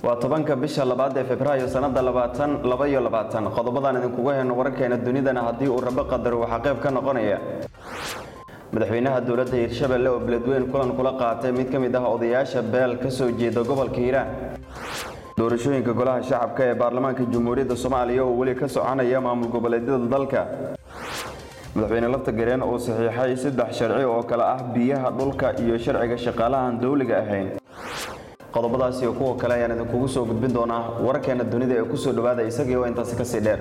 waa tobanka bisha labaad ee februaayo sanada labaatan laba iyo labaatan qodobadan idinkugu heyno wararkeena dunidana haddii uu rabo qadaro waxaa qayb ka noqonaya madaxweynaha dowladda hiirshabelle oo beledweyn kulan kula qaatay mid ka mid ah odayaasha beel ka soo jeeda gobolka hiiraan doorashooyinka golaha shacabka ee baarlamaanka jamhuuriyadda soomaaliya oo weli ka soconaya maamul goboleedyada dalka madaxweyne lafta gareen oo saxiixay saddex sharci oo kale ah biyaha dhulka iyo sharciga shaqaalahan dowliga ahayn qodobadaas iyo kuwa kale ayaan idinkugu soo gudbin doonaa wararkeena dunida ee kusoo dhawaada isagii oo intaasi kasii dheer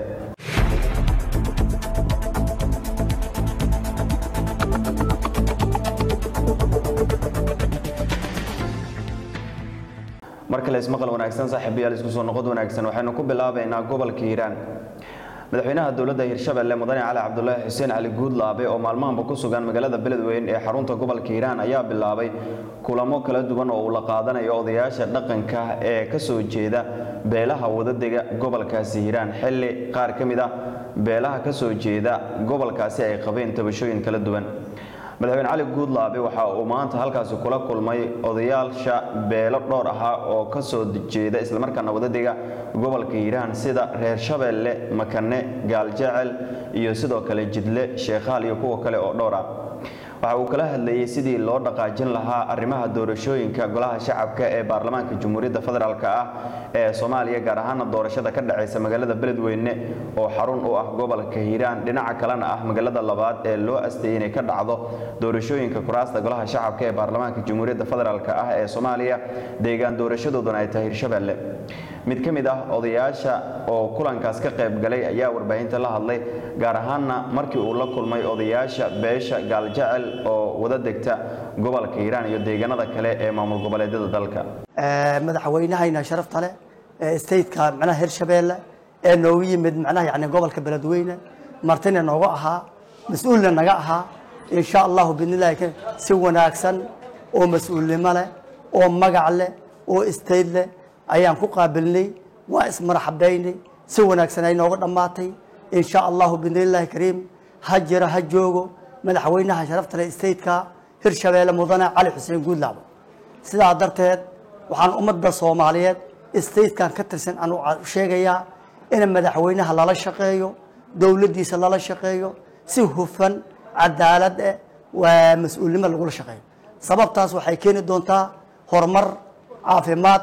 mar kale ismaqal wanaagsan saaxiibayaal isku soo noqod wanaagsan waxaynu ku bilaabaynaa gobolka hiiraan madaxweynaha dowladda hiirshabelle mudane cali cabdulaahi xuseen cali guudlaabe oo maalmahanba ku sugan magaalada beledweyn ee xarunta gobolka hiiraan ayaa bilaabay kulamo kala duwan oo uu la qaadanayo odayaasha dhaqanka ee ka soo jeeda beelaha wadadega gobolkaasi hiiraan xilli qaar ka mid ah beelaha ka soo jeeda gobolkaasi ay qabeen tabashooyin kala duwan madaxweyne cali guudlaabe waxa uu maanta halkaasi kula kulmay odayaasha beelo dhowr ahaa oo ka soo jeeda islamarkaana wadadega gobolka hiiraan sida reer shabeelle makane gaaljecel iyo sidoo kale jidle sheekhaal iyo kuwa kale oo dhowr ah waxa uu kala hadlayey sidii loo dhaqaajin lahaa arrimaha doorashooyinka golaha shacabka ee baarlamaanka jamhuuriyadda federaalk ah ee soomaaliya gaar ahaana doorashada ka dhacaysa magaalada beledweyne oo xarun u ah gobolka hiiraan dhinaca kalena ah magaalada labaad ee loo asteeyey inay ka dhacdo doorashooyinka kuraasta golaha shacabka ee baarlamaanka jamhuuriyadda federaalk ah ee soomaaliya deegaan doorashadooduna ay tahay hirshabelle mid ka mid ah odayaasha oo kulankaas ka qayb galay ayaa warbaahinta la hadlay gaar ahaanna markii uu la kulmay odayaasha beesha gaaljecel oo wada degta gobolka hiiraan iyo deegaanada kale ee maamul goboleedyada dalka madaxweynahayna sharafta leh ee stateka macnaha hirshabeelle ee noogu yimid macnaha yani gobolka beledweyne martina nooga ahaa mas-uulna naga ahaa insha allahu bidnillahi si wanaagsan oo mas-uulnimo leh oo magac leh oo state leh ayaan ku qaabilnay waa ismarxabaynay si wanaagsan ay nooga dhammaatay insha allahu bidnillahi kariim ha jira ha joogo madaxweynaha sharafta leh stateka hirshabeelle mudane cali xuseen guudlaabo sidaa darteed waxaan ummadda soomaaliyeed statekan ka tirsan aan sheegayaa in madaxweynaha lala shaqeeyo dowladdiisa lala shaqeeyo si hufan cadaalad eh waa mas-uulnimo lagula shaqeeyo sababtaas waxay keeni doontaa horumar caafimaad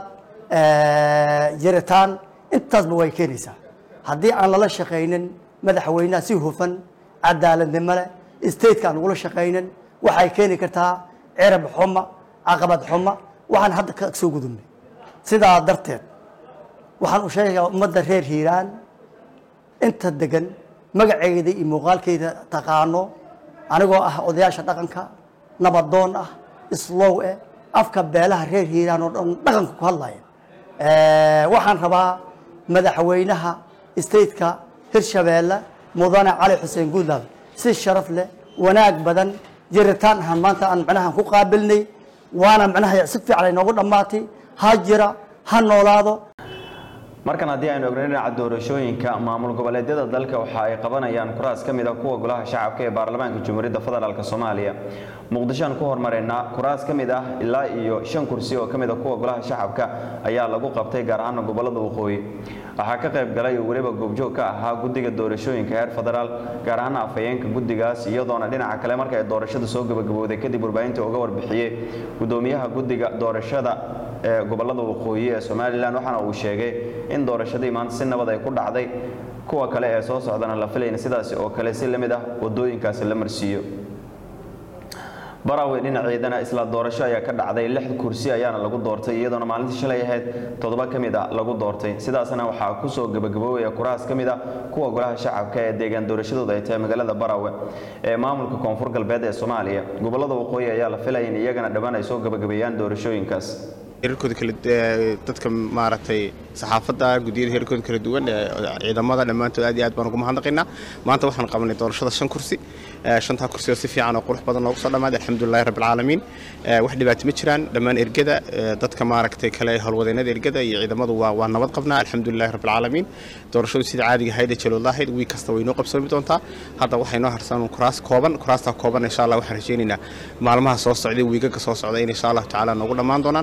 jiritaan intaasba way keenaysaa haddii aan lala shaqaynin madaxweynaha si hufan cadaaladnimo leh stateka aan lagula shaqaynin waxay keeni kartaa cirab xuma caqabad xuma waxaan hadda ka soo gudubnay sidaa darteed waxaan u sheegayaa ummadda reer hiiraan inta degan magaceeda iyo muuqaalkeeda taqaano anigoo ah odayaasha dhaqanka nabadoon ah islow eh afka beelaha reer hiiraan oo dhan dhaqanka ku hadlaya waxaan rabaa madaxweynaha stateka hirshabeelle mudane cali xuseen guudlaabe si sharaf leh wanaag badan jiritaan ahaan maanta aan macnaha ku qaabilnay waana macnaha si fiican ay noogu dhammaatay ha jira ha noolaado markan haddii aynu ogno dhinaca doorashooyinka maamul goboleedyada dalka waxa ay qabanayaan kuraas ka mid a kuwa golaha shacabka ee baarlamaanka jamhuuriyadda federaalk soomaaliya muqdishoaan ku hormaraynaa kuraas ka mid ah ilaa iyo shan kursi oo ka mid a kuwa golaha shacabka ayaa lagu qabtay gaar ahaana gobolada waqooyi waxaa ka qayb galay oo weliba goobjoog ka ahaa guddiga doorashooyinka heer federaal gaar ahaana afhayeenka guddigaas iyadoona dhinaca kale marka ay doorashada soo gabagabowday kadib warbaahinta uga warbixiyey gudoomiyaha guddiga doorashada ee gobolada waqooyi ee somalilan waxaana uu sheegay in doorashadii maanta si nabad ay ku dhacday kuwa kale ee soo socdana la filayna sidaasi oo kale si lamid ah wadooyinkaasi la marsiiyo barawey dhinaceedana isla doorasho ayaa ka dhacday lix kursi ayaana lagu doortay iyadoona maalintii shalay ahayd toddoba ka mid a lagu doortay sidaasna waxaa kusoo gabagaboobaya kuraas ka mid a kuwa golaha shacabka ee deegaan doorashadooda ay tahay magaalada barawe ee maamulka koonfur galbeed ee soomaaliya gobolada waqooyi ayaa la filaya in iyagana dhowaan ay soo gabagabeeyaan doorashooyinkaas heerarkooda kala dadka maaragtay saxaafadda guddiyada heerarkooda kala duwan ee ciidamada dhammaantood aad iyo aad baan ugu mahadnaqaynaa maanta waxaan qabanay doorashada shan kursi shantaa kursi oo si fiican oo qurux badan noogu soo dhammaaday alxamdulilahi rabbi alcaalamiin wax dhibaato ma jiraan dhammaan ergada dadka maaragtay kale howlwadeennada ergada iyo ciidamadu waa waa nabad qabnaa alxamdulilahi rabbi alcaalamiin doorashadu sida caadiga ahayd ee jalooda ahayd wiig kasta way noo qabsoomi doontaa hadda waxay noo harsan kuraas kooban kuraastaa kooban insha allah waxaan rajaynaynaa maalmaha soo socday wiigaga soo socda in insha allahu tacaala noogu dhammaan doonaan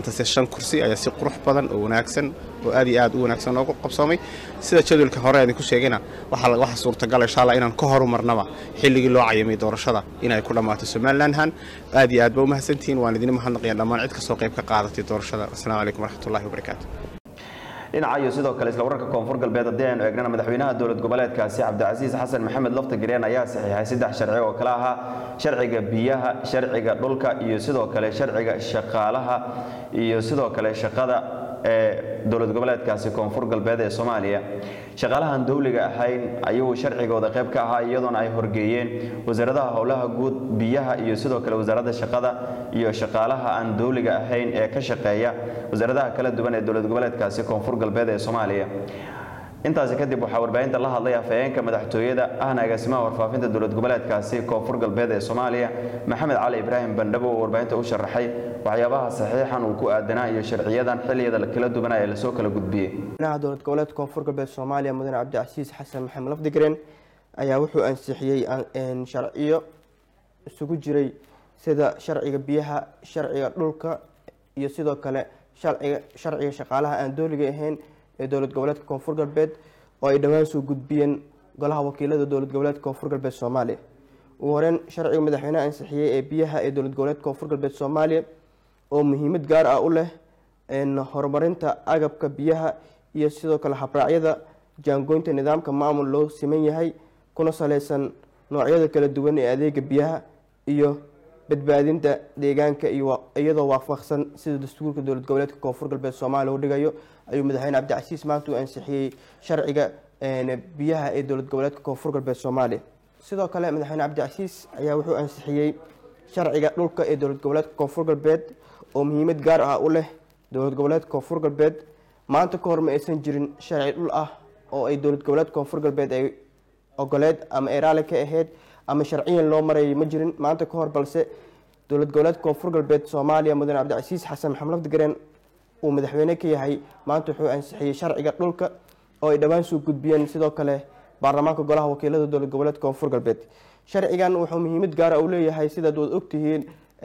maanta se shan kursi ayaa si qurux badan oo wanaagsan oo aad iyo aad u wanaagsan noogu qabsoomay sida jadwalka hore aan ku sheegayna waxaa waxa suurtagal insha allah inaan ka horumarnaba xilligii loo cayamay doorashada inay ku dhammaato somalilandhan aad iyo aad ba u mahadsantihiin waan idin mahadnaqaya dhammaan cid kastoo qayb ka qaadatay doorashada asalaamu calaykum waraxmatullahi wabarakaatu dhinaca iyo sidoo kale isla wararka koonfur galbeed haddii aynu eegnana madaxweynaha dowlad goboleedkaasi cabdicasiis xasan maxamed lafta gareen ayaa saxiixay saddex sharci oo kale ahaa sharciga biyaha sharciga dhulka iyo sidoo kale sharciga shaqaalaha iyo sidoo kale shaqada ee dowlad goboleedkaasi koonfur galbeed ee soomaaliya shaqaalahan dowliga ahayn ayuu sharcigooda qayb ka ahaa iyadoona ay horgeeyeen wasaaradaha howlaha guud biyaha iyo sidoo kale wasaaradda shaqada iyo shaqaalaha aan dowliga ahayn ee ka shaqeeya wasaaradaha kala duwan ee dowlad goboleedkaasi koonfur galbeed ee soomaaliya intaasi kadib waxaa warbaahinta la hadlay afhayeenka madaxtooyada ahna agaasimaha warfaafinta dowlad goboleedkaasi koonfur galbeed ee soomaaliya maxamed cali ibraahim bandhabo oo warbaahinta u sharaxay waxyaabaha saxiixan uu ku aadanaa iyo sharciyadan xilliyada kala duwanaa ee lasoo kala gudbiyey madaxweynaha dowlad goboleedka koonfur galbeed soomaaliya mudane cabdicasiis xasan maxamed lafdigren ayaa wuxuu ansixiyey sharciyo isugu jiray sida sharciga biyaha sharciga dhulka iyo sidoo kale sharciga shaqaalaha aan dooliga ahayn ee dowlad goboleedka koonfur galbeed oo ay dhowaan soo gudbiyeen golaha wakiilada dowlad goboleedka koonfur galbeed soomaaliya ugu horeyn sharciga madaxweyneha ansixiyey ee biyaha ee dowlad goboleedka koonfur galbeed soomaaliya oo muhiimad gaar ah u leh horumarinta agabka biyaha iyo sidoo kale habraacyada jaangoynta nidaamka maamul loo siman yahay kuna saleysan noocyada kala duwan ee adeega biyaha iyo badbaadinta deegaanka iyadoo waafaqsan sida dastuurka dowlad goboleedka koonfur galbeed soomaaliya u dhigayo ayuu madaxweyne cabdicasiis maanta u ansixiyey sharciga biyaha ee dowlad goboleedka koonfur galbeed soomaaliya sidoo kale madaxweyne cabdicasiis ayaa wuxuu ansixiyey sharciga dhulka ee dowlad goboleedka koonfur galbeed oo muhiimad gaar ah u leh dowlad goboleedka koonfur galbeed maanta ka hor ma aysan jirin sharci dhul ah oo ay dowlad goboleedka koonfur galbeed ay ogoleed ama ay raali ka ahayd ama sharciyan loo marayay ma jirin maanta ka hor balse dowlad goboleedka koonfur galbeed soomaaliya mudane cabdicasiis xasan maxamed lafdigaren uu madaxweyne ka yahay maanta wuxuu ansixiyey sharciga dhulka oo ay dhowaan soo gudbiyeen sidoo kale baarlamaanka golaha wakiilada dowlad goboleedka koonfur galbeed sharcigan wuxuu muhiimad gaara u leeyahay sidaad waad ogtihiin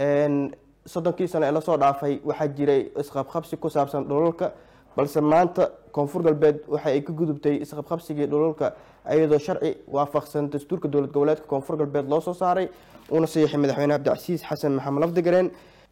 soddonkii sano ee lasoo dhaafay waxaa jiray isqabqabsi ku saabsan dhulalka balse maanta koonfur galbeed waxa ay ka gudubtay isqabqabsigii dhulalka iyadoo sharci waafaqsan dastuurka dowlad goboleedka koonfur galbeed loo soo saaray uuna saxiixay madaxweyne cabdicasiis xasan maxamed lafdigareen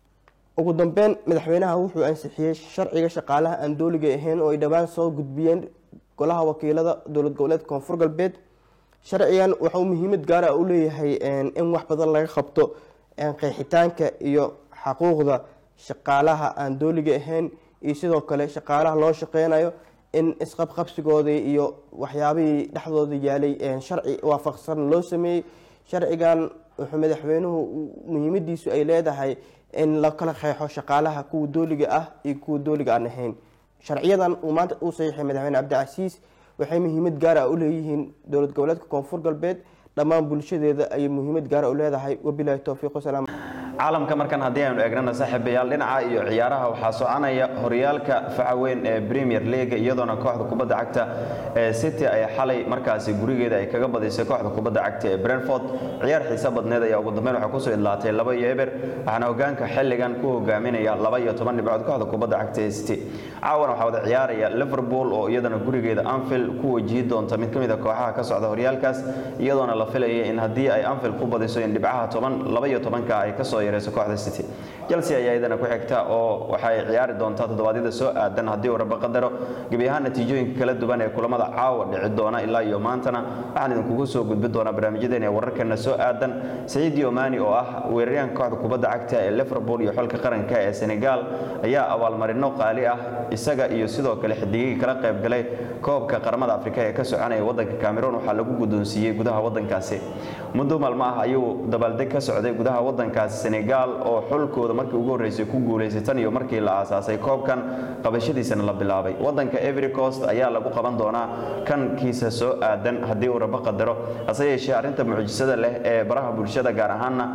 ugu dambeyn madaxweynaha wuxuu ansixiyey sharciga shaqaalaha aan dooliga ahayn oo ay dhowaan soo gudbiyeen golaha wakiilada dowlad goboleedka koonfur galbeed sharcigan wuxuu muhiimad gaara u leeyahay in wax badan laga qabto qeexitaanka iyo xaquuqda shaqaalaha aan dooliga ahayn iyo sidoo kale shaqaalaha loo shaqeynayo in isqabqabsigoodii iyo waxyaabihii dhexdooda yaalay sharci waafaqsan loo sameeyey sharcigan wuxuu madaxweynuhu muhiimadiisu ay leedahay in la kala qeexo shaqaalaha kuwa dooliga ah iyo kuwa dooliga aan ahayn sharciyadan uu maanta uu saxiixay madaxweyne cabdicasiis waxay muhiimad gaar ah u leeyihiin dowlad goboleedka koonfur galbeed dhammaan bulshadeeda ayay muhiimad gaara u leedahay wabilaahi towfiiq wasalaam caalamka markan haddii aynu eegnana saaxiibayaal dhinaca iyo ciyaaraha waxaa soconaya horyaalka faca weyn ee premier league iyadoona kooxda kubadda cagta ee city ay xalay markaasi gurigeeda ay kaga badisay kooxda kubadda cagta ee brentford ciyaar xiise badneed ayaa ugu dambeyn waxaa kusoo idlaatay laba iyo eber waxaana hogaanka xilligan ku hogaaminaya laba iyo toban dhibcood kooxda kubadda cagta ee city caawana waxaa wada ciyaaraya liverpool oo iyadana gurigeeda anfield ku wajihi doonta mid ka mid a kooxaha ka socda horyaalkaas iyadoona la filaya in haddii ay anfield ku badiso in dhibcaha toban laba iyo tobanka ay kasoo yareyso kooxda city chelsea ayaa iyadana ku xigta oo waxay ciyaari doontaa toddobaadyada soo aadan haddii uu rabo qadaro gebi ahaan natiijooyinka kala duwan ee kulamada caawa dhici doona ilaa iyo maantana waxaan idinkugu soo gudbin doonaa barnaamijyadeena ee wararkeena soo aadan saciid yomani oo ah weeraryahanka kooxda kubadda cagta ee liverpool iyo xulka qaranka ee senegal ayaa abaalmarino qaali ah isaga iyo sidoo kale xidigihii kala qayb galay koobka qaramada afrika ee ka soconaya wadanka cameroon waxaa lagu guddoonsiiyey gudaha wadankaasi muddo maalmo ah ayuu dabaaldeg ka socday gudaha wadankaasi senegal oo xulkooda markii ugu horreysay ku guulaysay tan iyo markii la aasaasay koobkan qabashadiisana la bilaabay wadanka every coast ayaa lagu qaban doonaa kan kiisa soo aadan haddii uu rabo qadaro hase yeeshee arrinta mucjisada leh ee baraha bulshada gaar ahaana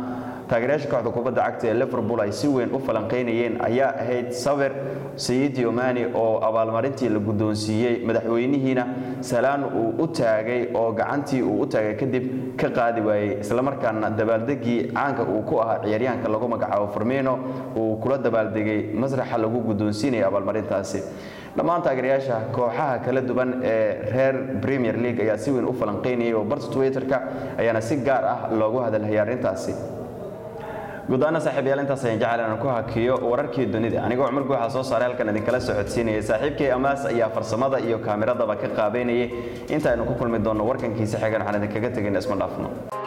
taageerayaasha kooxda kubadda cagta ee liverpool ay si weyn u falanqeynayeen ayaa ahayd sawir sayid yomani oo abaalmarintii la guddoonsiiyey madaxweynihiina salaan uu u taagay oo gacantii uu u taagay kadib ka qaadi waayey islamarkaana dabaaldegii caanka uu ku ahaa ciyaaryahanka lagu magacaabo farmino uu kula dabaaldegay masraxa lagu guddoonsiinaya abaalmarintaasi dhammaan taageerayaasha kooxaha kala duwan ee reer premier league ayaa si weyn u falanqeynayay oo barta twitterka ayaana si gaar ah loogu hadalhayay arrintaasi gudaana saaxiibayaal intaas ayaan jecel inaan ku hakiyo wararkii dunida anigoo cumar guuxa soo saaray halkan idinkala socodsiinayay saaxiibkay amaas ayaa farsamada iyo kaamiradaba ka qaabeynayay inta aynu ku kulmi doonno warkankiisa xigan waxaan idinkaga tegin isma dhaafno